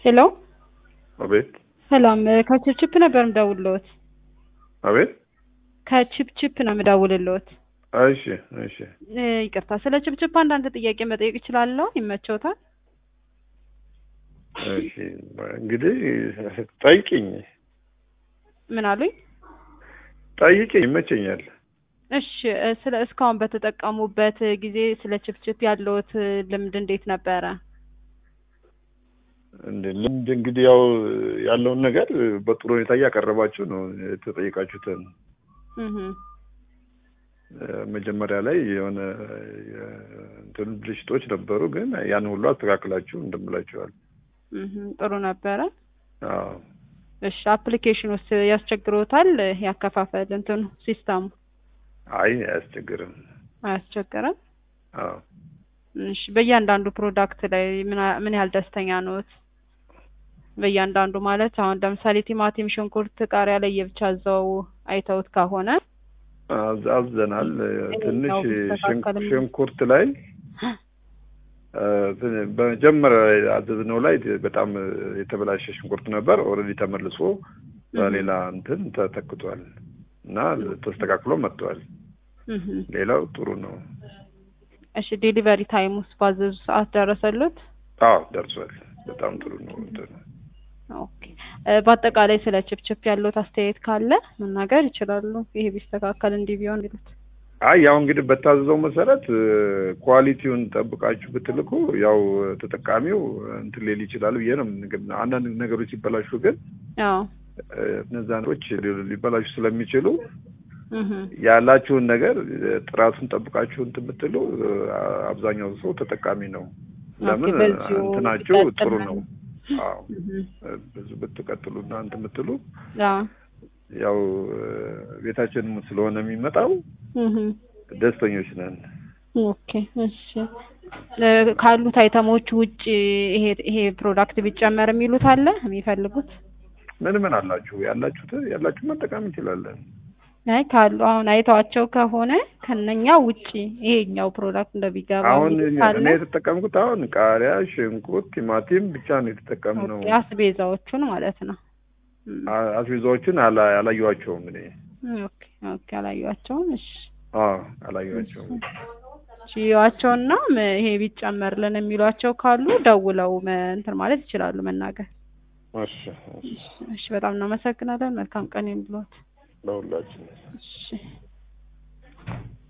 ሄሎ አቤት ሰላም ከችፕችፕ ነበር የምደውልልዎት። አቤት። ከችፕችፕ ነው የምደውልልዎት። እሺ እሺ። እ ይቅርታ ስለ ችፕችፕ አንዳንድ ጥያቄ መጠየቅ እችላለሁ? ይመቸውታል? እሺ እንግዲህ ጠይቂኝ ምን አሉኝ? ጠይቂኝ፣ ይመቸኛል። እሺ እ ስለ እስካሁን በተጠቀሙበት ጊዜ ስለ ችፕችፕ ያለዎት ልምድ እንዴት ነበረ? እንደ ልምድ እንግዲህ ያው ያለውን ነገር በጥሩ ሁኔታ እያቀረባችሁ ነው የተጠየቃችሁትን። እህ እ መጀመሪያ ላይ የሆነ የ- እንትን ብልሽቶች ነበሩ፣ ግን ያን ሁሉ አስተካክላችሁ እንደምላችኋል። እህ ጥሩ ነበረ። አዎ እሺ አፕሊኬሽን ውስጥ ያስቸግሮታል? ያከፋፈል እንትኑ ሲስተሙ አይ አያስቸግርም። አያስቸግርም? አዎ እሺ በእያንዳንዱ ፕሮዳክት ላይ ምን ያ- ምን ያህል ደስተኛ ነዎት? በእያንዳንዱ ማለት አሁን ለምሳሌ ቲማቲም፣ ሽንኩርት፣ ቃሪያ ላይ የብቻ እዛው አይተውት ከሆነ አዝ- አዝዘናል። ትንሽ ይሄኛው ሽን- ቢስተካከልም- ሽንኩርት ላይ እ ትን- በመጀመሪያ አዘዝነው ላይ በጣም የተበላሸ ሽንኩርት ነበር። ኦልሬዲ ተመልሶ በሌላ እንትን ተተክቷል እና ተስተካክሎ መጥቷል። እህ ሌላው ጥሩ ነው። እሺ ዴሊቨሪ ታይም ውስጥ ባዘዙ ሰዓት ደረሰሉት? አዎ ደርሷል። በጣም ጥሩ ነው። እንትኑ ኦኬ እ በአጠቃላይ ስለ ችፕችፕ ያለዎት አስተያየት ካለ መናገር ይችላሉ። ይሄ ቢስተካከል እንዲህ ቢሆን ይሉት። አይ ያው እንግዲህ በታዘዘው መሰረት እ ኳሊቲውን ጠብቃችሁ ብትልኩ ያው ተጠቃሚው እንትን ሊል ይችላል ብዬ ነው። ግን አንዳንድ ነገሮች ሲበላሹ ግን አዎ እ እነዛ ነገሮች ሊ- ሊበላሹ ስለሚችሉ እህ ያላችሁን ነገር እ ጥራቱን ጠብቃችሁ እንትን ብትሉ እ አብዛኛው ሰው ተጠቃሚ ነው። ለምን በዚሁ እንትናችሁ ጥሩ ቢቀጥል ነው። አዎ እህ እ ብዙ ብትቀጥሉ እና እንትን ብትሉ አዎ ያው እ ቤታችንም ስለሆነ የሚመጣው እህ ደስተኞች ነን። ኦኬ እሺ እ ካሉት አይተሞች ውጭ ይሄ ይሄ ፕሮዳክት ቢጨመር የሚሉት አለ የሚፈልጉት? ምን ምን አላችሁ? ያላችሁት ያላችሁ መጠቀም እንችላለን። አይ ካሉ አሁን አይተዋቸው ከሆነ ከነኛ ውጪ ይሄኛው ፕሮዳክት እንደቢገባ አሁን የሚሉት እኔ አለ? የተጠቀምኩት አሁን ቃሪያ፣ ሽንኩርት፣ ቲማቲም ብቻ ነው የተጠቀምነው። ኦኬ አስቤዛዎቹን ማለት ነው። እም፣ አ- አስቤዛዎችን አላ- አላየኋቸውም እኔ። ኦኬ ኦኬ አላየኋቸውም። እሺ አዎ አላየኋቸውም። ችያቸውና ይሄ ቢጨመርልን የሚሏቸው ካሉ ደውለው መ- እንትን ማለት ይችላሉ መናገር። እሺ እሺ፣ እሺ በጣም እናመሰግናለን። መልካም ቀን ይሁንልዎት። ለሁላችን እሺ